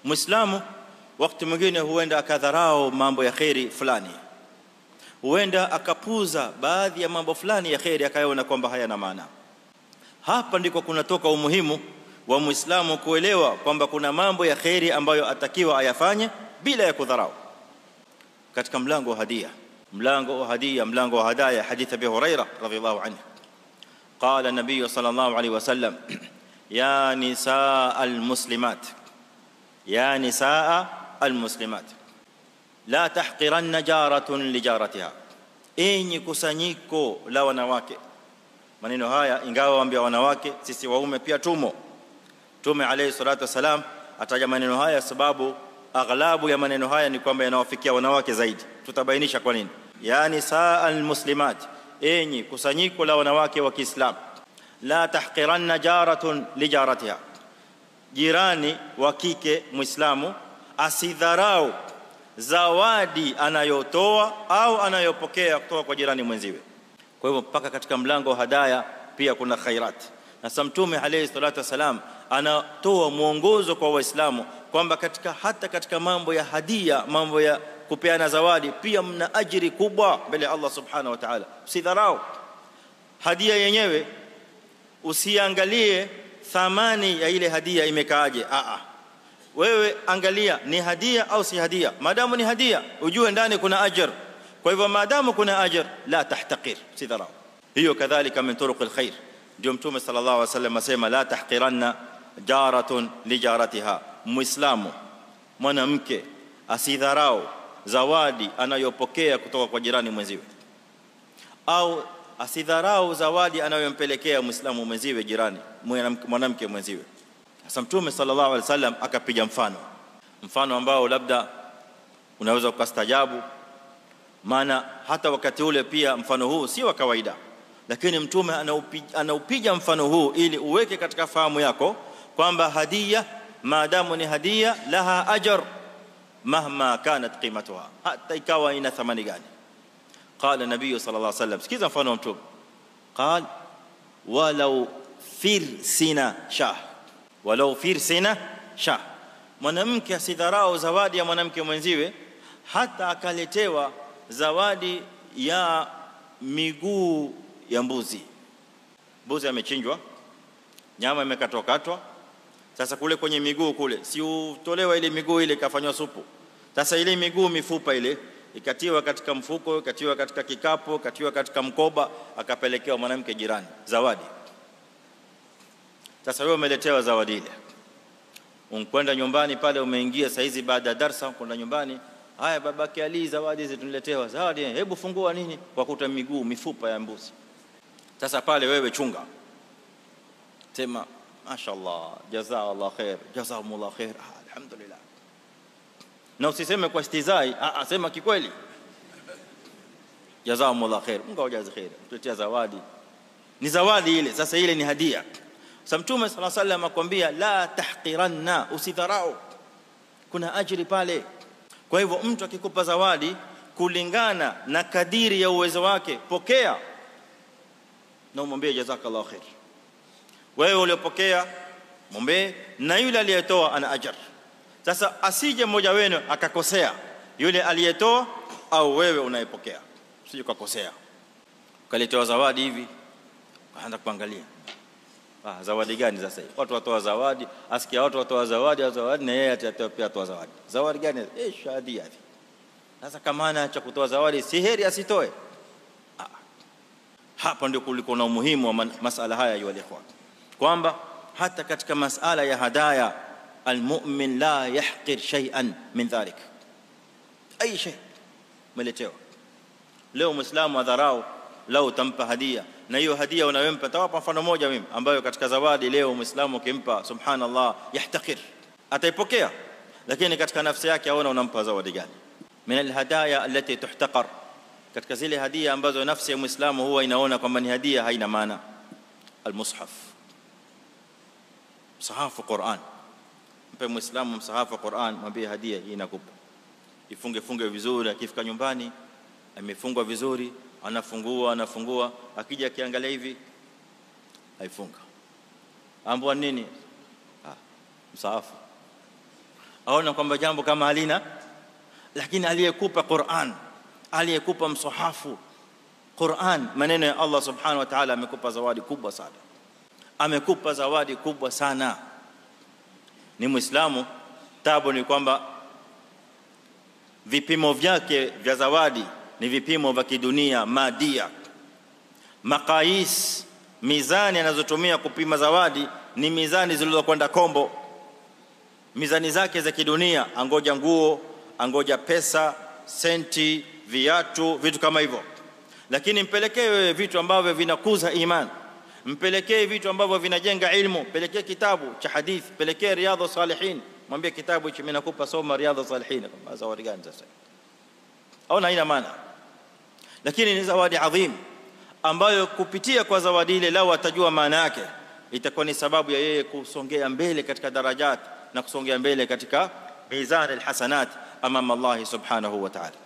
muislamu wakati mwingine huenda akadharau mambo ya kheri fulani huenda akapuza baadhi ya mambo fulani ya kheri akayaona kwamba hayana maana hapa ndiko kunatoka umuhimu wa muislamu kuelewa kwamba kuna mambo ya kheri ambayo atakiwa ayafanye bila ya kudharau katika mlango wa hadia mlango wa hadia mlango wa hadaya hadith abi huraira radhiyallahu anhu قال النبي صلى الله عليه وسلم يا نساء المسلمات يا نساء المسلمات لا تحقرن جارة لجارتها enyi kusanyiko la wanawake maneno haya ingawa waambia wanawake sisi waume pia tumo tume alayhi salatu wasalam ataja maneno haya sababu aghlabu ya maneno haya ni kwamba yanawafikia wanawake zaidi tutabainisha kwa nini yani saa almuslimat enyi kusanyiko la wanawake wa Kiislamu la tahqiranna jaratun lijaratiha jirani wa kike muislamu asidharau zawadi anayotoa au anayopokea kutoka kwa jirani mwenziwe kwa hivyo mpaka katika mlango wa hadaya pia kuna khairat na sa mtume alayhi salatu wasalam anatoa mwongozo kwa waislamu kwamba katika hata katika mambo ya hadia mambo ya kupeana zawadi pia mna ajiri kubwa mbele ya Allah subhanahu wa ta'ala usidharau hadia yenyewe usiangalie thamani ya ile hadia imekaaje a a wewe angalia ni hadia au si hadia maadamu ni hadia ujue ndani kuna ajr kwa hivyo maadamu kuna ajr la tahtaqir usidharau hiyo kadhalika min turuq alkhair ndio mtume sallallahu alaihi wasallam asema la tahqiranna jaratun lijaratiha muislamu mwanamke asidharau zawadi anayopokea kutoka kwa jirani mwenziwe au asidharau zawadi anayompelekea muislamu mwenziwe jirani mwanamke mwenziwe sasa mtume sallallahu alaihi wasallam akapiga mfano mfano ambao labda unaweza ukastajabu maana hata wakati ule pia mfano huu si wa kawaida lakini mtume anaupiga, anaupiga mfano huu ili uweke katika fahamu yako kwamba hadia maadamu ni hadia laha ajr mahma kanat qimatuha hata ikawa ina thamani gani قال النبي صلى الله عليه وسلم sikiza mfano wa mtume قال ولو firsina shah walau firsina shah mwanamke asidharau zawadi ya mwanamke mwenziwe hata akaletewa zawadi ya miguu ya mbuzi mbuzi amechinjwa nyama imekatwa katwa sasa kule kwenye miguu kule si utolewa ile miguu ile ikafanywa supu sasa ile miguu mifupa ile ikatiwa katika mfuko ikatiwa katika kikapu ikatiwa katika mkoba akapelekewa mwanamke jirani zawadi sasa wewe umeletewa zawadi ile unkwenda nyumbani pale umeingia saizi baada ya darasa kwenda nyumbani haya babake Ali zawadi hizi tuniletewa zawadi hebu fungua nini kwa kuta miguu mifupa ya mbuzi sasa pale wewe chunga sema mashaallah jazaa khair jazakumullah khair ah, alhamdulillah na usiseme kwa istizai ah, sema kikweli jazakumullah khair Mungu awajaze khair tuletea zawadi ni zawadi ile sasa ile ni hadia sasa mtume sallallahu alaihi wasallam akwambia la tahqiranna usidharau kuna ajiri pale kwa hivyo mtu akikupa zawadi kulingana na kadiri ya uwezo wake pokea na umwambie jazakallahu khair wewe uliopokea mwambie na yule aliyetoa ana ajr sasa asije mmoja wenu akakosea yule aliyetoa au wewe unayepokea usije ukakosea ukaletewa zawadi hivi kaanza kuangalia ah zawadi gani sasa hivi watu watoa zawadi asikia watu watoa zawadi zawadi na yeye atatoa pia atoa zawadi zawadi gani eh shahadi hivi sasa kama ana cha kutoa zawadi si heri asitoe ah. hapa ndio kuliko na umuhimu wa masala haya ya ikhwan kwamba hata katika masala ya hadaya almu'min la yahqir shay'an min dhalik ay shay meletewa leo muislamu adharau lau utampa hadia na hiyo hadia unayompa tawapa mfano moja mimi ambayo katika zawadi leo muislamu ukimpa subhanallah yahtakir ataipokea lakini katika nafsi yake aona unampa zawadi gani min alhadaya allati tuhtaqar katika zile hadia ambazo nafsi ya muislamu huwa inaona kwamba ni hadia haina maana almushaf msahafu Qur'an mpe muislamu msahafu Qur'an mwambie hadia hii nakupa ifunge funge vizuri akifika nyumbani amefungwa vizuri anafungua anafungua akija akiangalia hivi haifunga ambwa nini ah msaafu aona kwamba jambo kama halina lakini aliyekupa Qur'an aliyekupa msahafu Qur'an maneno ya Allah subhanahu wa ta'ala amekupa zawadi kubwa sana amekupa zawadi kubwa sana ni muislamu tabu ni kwamba vipimo vyake vya zawadi ni vipimo vya kidunia madia maqais mizani anazotumia kupima zawadi ni mizani zilizokwenda kombo mizani zake za kidunia angoja nguo angoja pesa senti viatu vitu kama hivyo lakini mpelekee wewe vitu ambavyo vinakuza imani mpelekee vitu ambavyo vinajenga ilmu pelekee kitabu cha hadithi pelekee riadha salihin mwambie kitabu hichi mimi nakupa soma riadha salihin kama zawadi gani sasa au haina maana lakini ni zawadi adhim ambayo kupitia kwa zawadi ile lao atajua maana yake itakuwa ni sababu ya yeye kusongea mbele katika darajat na kusongea mbele katika mizan alhasanat amama Allah subhanahu wa ta'ala